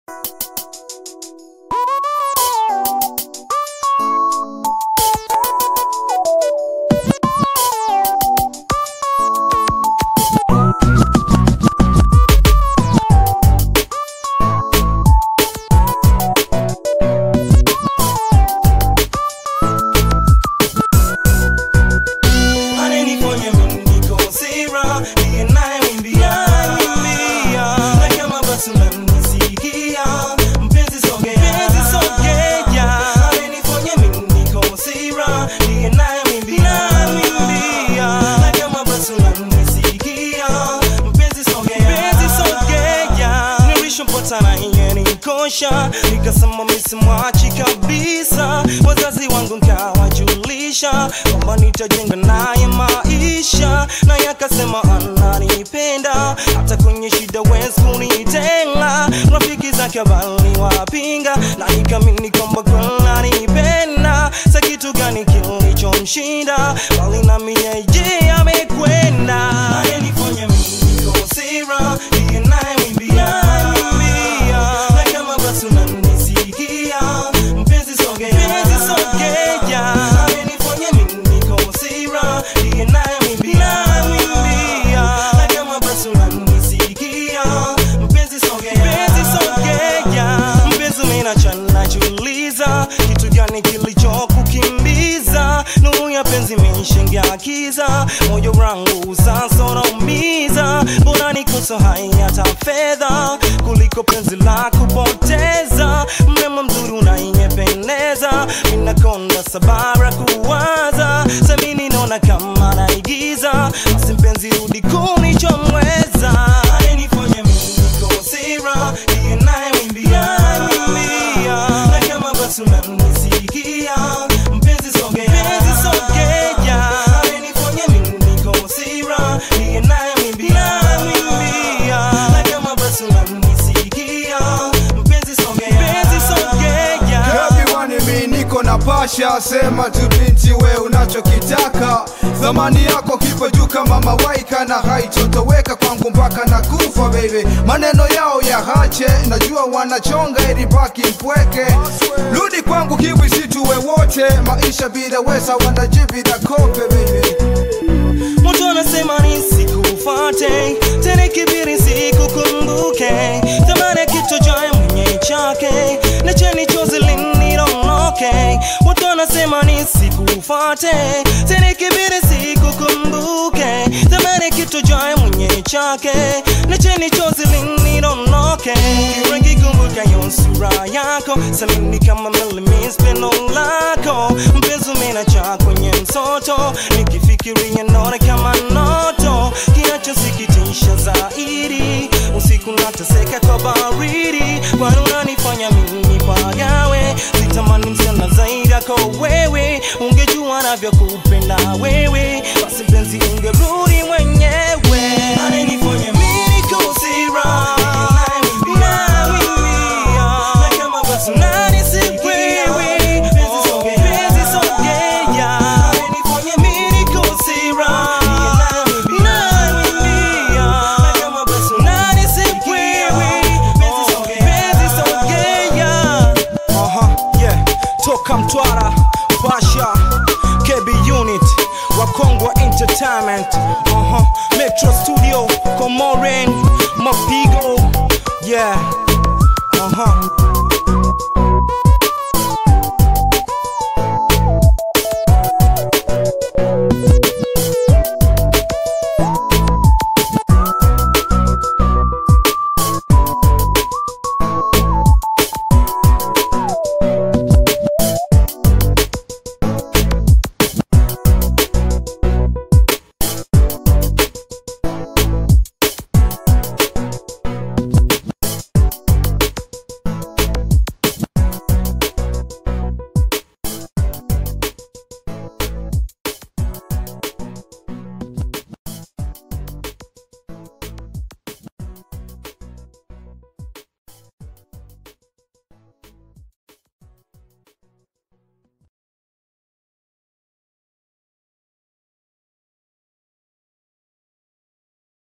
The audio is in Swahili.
Ananifanya mimi niko sira, ndiye nayemwimbia. Na kama basi unanisikia, mpenzi sogea. Ananifanya mimi niko sira, ndiye nayemwimbia. Na kama basi unanisikia, mpenzi sogea. Nilishampata na yeye nikosha, nikasema misimwachi kabisa. Wazazi wangu nkawajulisha kwamba nitajenga naye maisha, naye akasema ananipenda, hata kwenye shida wezi kunitenga. Rafiki zake bali wapinga, na nikamini kwamba kweli ananipenda. Sa kitu gani kilichomshinda, bali nami yeye amekwenda. Ananifanya mimi niko sira, ndiye nayemwimbia. Na kama basi unanisikia, mpenzi sogea. Ananifanya mimi niko sira, ndiye nayemwimbia. Na kama basi unanisikia, mpenzi sogea. Mpenzi umenacha najiuliza, kitu gani kilichokukimbiza? Nuru ya penzi imeshaingia kiza, moyo wangu sasa unaumiza. Bora nikosa hai hata fedha kuliko penzi la kupoteza. Mrembo mzuri unayependeza, minakonda sabara kuwaza. Samini naona kama naigiza, basi mpenzi rudi kunichomweza. Ananifanya mimi niko sira, ndiye nayemwimbia. Na kama basi unanisikia, mpenzi sogea. Ananifanya mimi niko sira, ndiye nayemwimbia. Na kama basi unanisikia, mpenzi sogea. Kabiwani mi niko na pasha, sema tu binti we unachokitaka. Thamani yako kipo juu kama mawaika na haitotoweka kwangu mpaka na kufa baby. Maneno yao ya hache, najua wanachonga ili baki mpweke. Rudi kwangu kiwi situwe wote, maisha bila wesa wanajibida kope baby. Mtu anasema nisikufate tena, kibiri sikukumbuke, thamani ya kitu jaye mwenye chake, lecheni chozi linidondoke. Watu wanasema nisikufate tena, kibiri sikukumbuke, thamani ya kitu jaye mwenye chake, lecheni chozi linidondoke. Kirangi kumbukayo sura yako, samini kama milimis pendo lako, mpenzi umenacha kwenye msoto, nikifikiria naona kama noto. Kinachosikitisha zaidi, usiku nateseka kwa baridi, kwani unanifanya mimi pagawe. Sitamani msichana zaidi yako wewe, ungejua navyokupenda wewe, basi mpenzi ungerudi mwenyewe. Ananifanya mimi niko sira, nawimbia, na kama basi unanisikia, mpenzi sogea. Ananifanya mimi niko sira, nawimbia, na kama basi unanisikia, mpenzi sogea. Aha, yeah. Toka Mtwara, Basha, KB Unit, Wakongwa Entertainment, aha, Metro Studio, Comorin, Mapigo, yeah, aha.